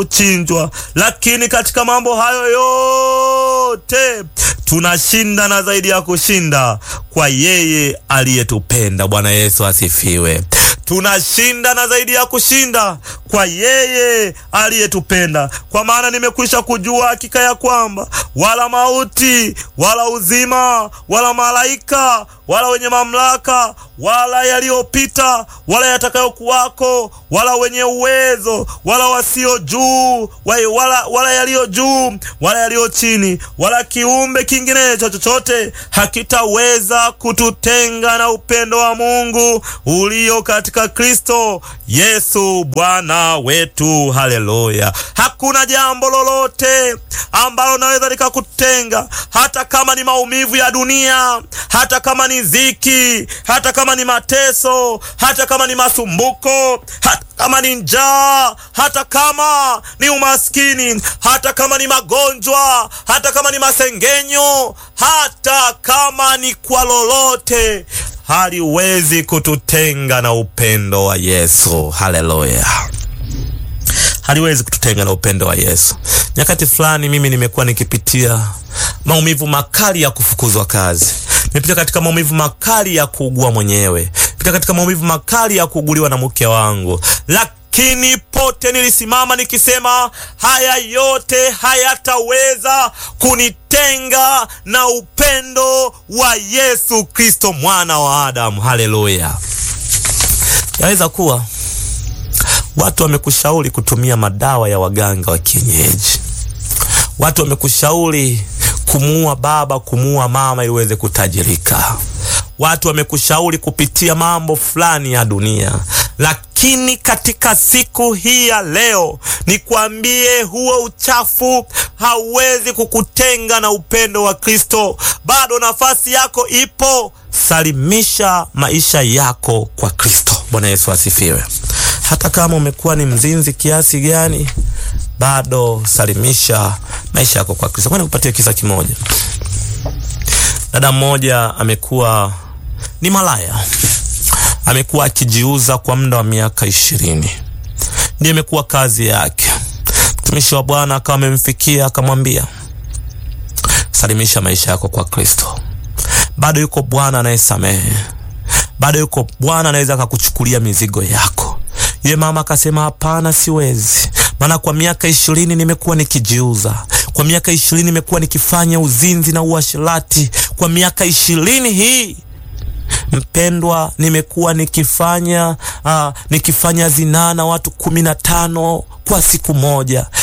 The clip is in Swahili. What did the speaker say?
kuchinjwa, lakini katika mambo hayo yote tunashinda na zaidi ya kushinda kwa yeye aliyetupenda. Bwana Yesu asifiwe. Tunashinda na zaidi ya kushinda kwa yeye aliyetupenda, kwa maana nimekwisha kujua hakika ya kwamba wala mauti wala uzima wala malaika wala wenye mamlaka wala yaliyopita wala yatakayokuwako wala wenye uwezo wala wasio juu wala, wala yaliyo juu wala yaliyo chini wala kiumbe kinginecho chochote hakitaweza kututenga na upendo wa Mungu ulio katika Kristo Yesu Bwana wetu. Haleluya! Hakuna jambo lolote ambalo naweza likakutenga, hata kama ni maumivu ya dunia, hata kama ni dhiki, hata kama ni mateso, hata kama ni masumbuko, hata kama ni njaa, hata kama ni umaskini, hata kama ni magonjwa, hata kama ni masengenyo, hata kama ni kwa lolote haliwezi kututenga na upendo wa Yesu. Haleluya, haliwezi kututenga na upendo wa Yesu. Nyakati fulani mimi nimekuwa nikipitia maumivu makali ya kufukuzwa kazi, nimepitia katika maumivu makali ya kuugua mwenyewe, nimepitia katika maumivu makali ya kuuguliwa na mke wangu, lakini pote nilisimama nikisema, haya yote hayataweza kunitenga na upendo wa Yesu Kristo mwana wa Adamu. Haleluya! Yaweza kuwa watu wamekushauri kutumia madawa ya waganga wa kienyeji, watu wamekushauri kumuua baba, kumuua mama ili uweze kutajirika, watu wamekushauri kupitia mambo fulani ya dunia, lakini katika siku hii ya leo nikwambie, huo uchafu hauwezi kukutenga na upendo wa Kristo. Bado nafasi yako ipo. Salimisha maisha yako kwa Kristo. Bwana Yesu asifiwe. Hata kama umekuwa ni mzinzi kiasi gani, bado salimisha maisha yako kwa Kristo. Kwani kupatia kisa kimoja, dada mmoja amekuwa ni malaya amekuwa akijiuza kwa muda wa miaka ishirini, ndiyo imekuwa kazi yake. Mtumishi wa Bwana akawa amemfikia akamwambia, salimisha maisha yako kwa Kristo. Bado yuko Bwana anayesamehe, bado yuko Bwana anaweza akakuchukulia mizigo yako. Yule mama akasema, hapana, siwezi, maana kwa miaka ishirini nimekuwa nikijiuza, kwa miaka ishirini nimekuwa nikifanya uzinzi na uasherati, kwa miaka ishirini hii Mpendwa, nimekuwa nikifanya uh, nikifanya zinaa na watu kumi na tano kwa siku moja.